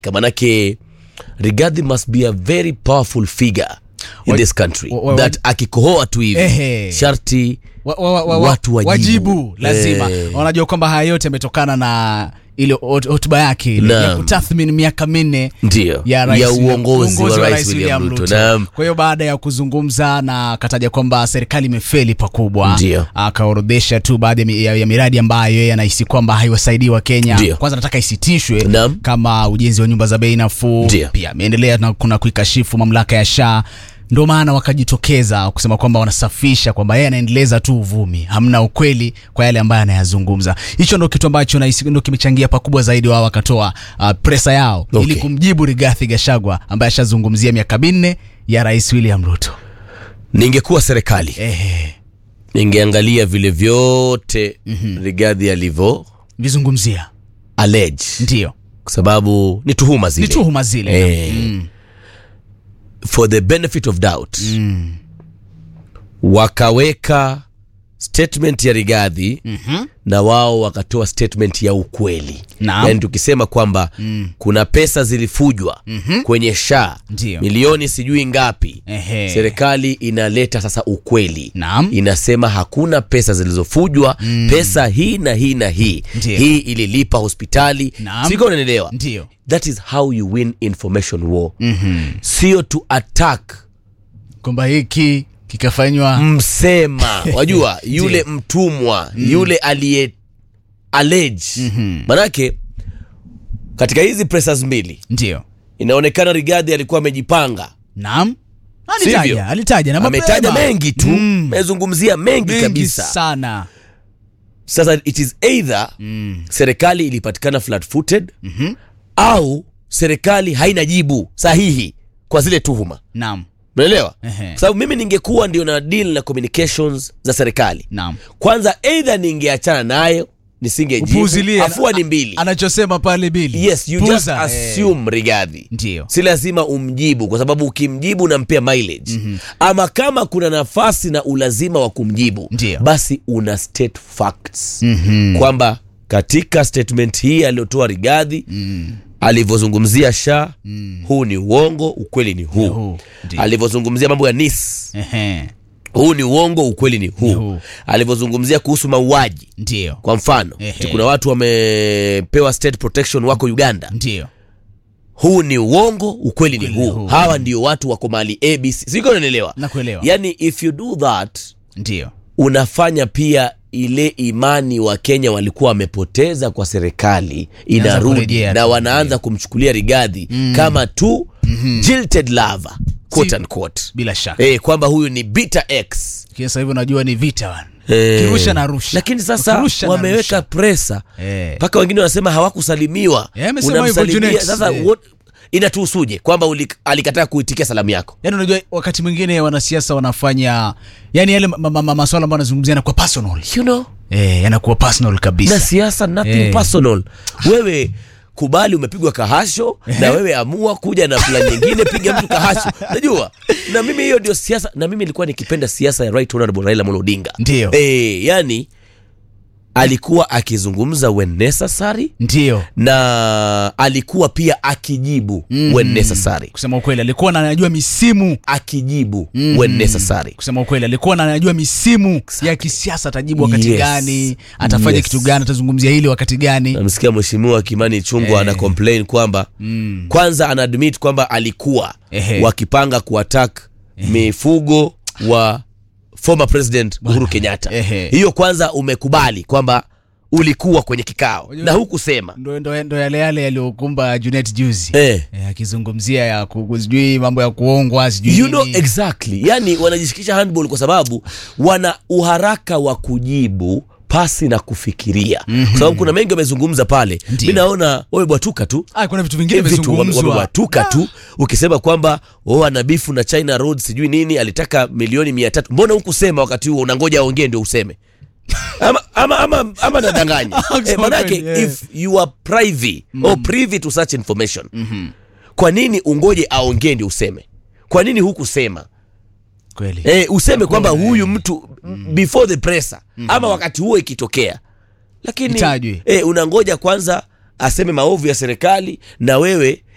manake Rigathi must be a very powerful figure in Wa- this country wa- wa- that akikohoa tu hivi Ehe. sharti wa, wa, wa, wa, Watu wajibu. wajibu lazima Eh. wanajua kwamba haya yote yametokana na ile hot- hotuba yake ile Naam. ya kutathmini miaka minne ndio ya, rais ya William- uongozi wa rais William Ruto. Naam. Kwa hiyo baada ya kuzungumza na akataja kwamba serikali imefeli pakubwa, Ndio. akaorodhesha tu baadhi ya mi- ya, ya miradi ambayo yeye anahisi kwamba haiwasaidii wa Kenya. Ndio. Kwanza nataka isitishwe Naam. kama ujenzi wa nyumba za bei nafuu. Ndio. Pia ameendelea na kuna kuikashifu mamlaka ya SHA ndio maana wakajitokeza kusema kwamba wanasafisha kwamba yeye anaendeleza tu uvumi, hamna ukweli kwa yale ambayo anayazungumza. Hicho ndo kitu ambacho nahisi ndo kimechangia pakubwa zaidi, wao wakatoa uh, presa yao Okay. ili kumjibu Rigathi Gachagua ambaye ashazungumzia miaka minne ya Rais William Ruto. ningekuwa serikali Ehe, ningeangalia vile vyote Rigathi alivyo vizungumzia allege ndio kwa sababu ni tuhuma zile ni tuhuma zile Eh. mm. for the benefit of doubt wakaweka statement ya Rigathi Mhm. na wao wakatoa statement ya ukweli Naam. yaani tukisema kwamba kuna pesa zilifujwa kwenye sha Ndio. milioni sijui ngapi Ehe. serikali inaleta sasa ukweli Naam. inasema hakuna pesa zilizofujwa pesa hii na hii na hii Ndio. hii ililipa hospitali Naam. siko unanielewa Ndio. that is how you win information war Mhm. sio to attack kwamba hiki kikafanywa msema wajua yule mtumwa yule aliye allege manake katika hizi presas mbili ndio inaonekana Rigathi alikuwa amejipanga naam Sivyo? alitaja alitaja na ametaja mapema. mengi tu Mm. amezungumzia mengi, mengi kabisa sana sasa it is either serikali ilipatikana flat footed au serikali haina jibu sahihi kwa zile tuhuma naam unaelewa Ehe. kwa sababu mimi ningekuwa ndio na deal na communications za serikali naam kwanza either ningeachana nayo nisingejibu Upuuzilie. afua ni mbili anachosema pale bili yes you just Puuza. assume Rigathi ndio si lazima umjibu kwa sababu ukimjibu unampea mileage ama kama kuna nafasi na ulazima wa kumjibu Ndio. basi una state facts Mhm. kwamba katika statement hii aliyotoa Rigathi alivyozungumzia sha huu ni uongo ukweli ni huu huu, ndio. alivyozungumzia mambo ya nis Ehe. huu ni uongo ukweli ni huu, huu. alivyozungumzia kuhusu mauaji ndio kwa mfano Ehe. ati kuna watu wamepewa state protection wako uganda ndio huu ni uongo ukweli ni Ukweli huu huu. hawa ndio watu wako mali abc siko unanielewa Nakuelewa. yani if you do that ndio unafanya pia ile imani wa kenya walikuwa wamepoteza kwa serikali inarudi kurejea na tu. wanaanza kumchukulia rigadhi kama tu jilted lover quote Si- unquote bila shaka eh, kwamba huyu ni bitter x kisa hivyo unajua ni vita bwana. Eh, Kirusha na rusha. lakini sasa Ukirusha na wameweka rusha. presa Eh. mpaka wengine wanasema hawakusalimiwa Eh, amesema hivyo Unamsalimia, Junet. sasa Eh. what- inatuhusuje kwamba uli- alikataa kuitikia salamu yako yaani unajua wakati mwingine wanasiasa wanafanya yani yale ma- ma- ma- maswala ambayo wanazungumzia yanakuwa personal you know eh, yanakuwa personal na kabisa siasa nothing Eh. personal wewe kubali umepigwa kahasho na wewe amua kuja na plan nyingine piga mtu kahasho najua na mimi hiyo ndio siasa na mimi nilikuwa nikipenda siasa ya right honorable Raila Amolo Odinga Ndio. eh, yani alikuwa akizungumza when necessary ndio na alikuwa pia akijibu mm. when necessary kusema ukweli alikuwa na anajua misimu akijibu mm. when necessary kusema ukweli alikuwa na anajua misimu ya kisiasa atajibu wakati Yes. gani atafanya Yes. kitu gani atazungumzia hili wakati gani namsikia mheshimiwa kimani chungwa Eh. ana complain kwamba mm. kwanza ana admit kwamba alikuwa Ehe. wakipanga kuattack mifugo wa former president uhuru kenyatta Ehe. hiyo kwanza umekubali kwamba ulikuwa kwenye kikao Unajua- na hukusema ndo, ndo, ndo yale yale yaliyokumba Junet juzi eh. Eh, akizungumzia ya ku- sijui mambo ya kuongwa sijui you know nini. exactly yani wanajishikisha handball kwa sababu wana uharaka wa kujibu pasi na kufikiria mm-hmm. kwa sababu kuna mengi wamezungumza pale Ndio. mi naona wamebwatuka tu ah, kuna vitu vingine vitu wame- vimezungumzwa wamebwatuka tu ukisema kwamba oh, ana bifu na china road sijui nini alitaka milioni mia tatu mbona hukusema wakati huo unangoja aongee ndio useme ama, ama, ama, ama nadanganya eh, Kusema manake kweli, eh. if you are privy or privy to such information kwa nini ungoje aongee ndio useme kwa nini hukusema kweli eh, useme kwamba Hakuna, huyu eh. mtu before the presser ama wakati huo ikitokea lakini Itajwe. eh, unangoja kwanza aseme maovu ya serikali na wewe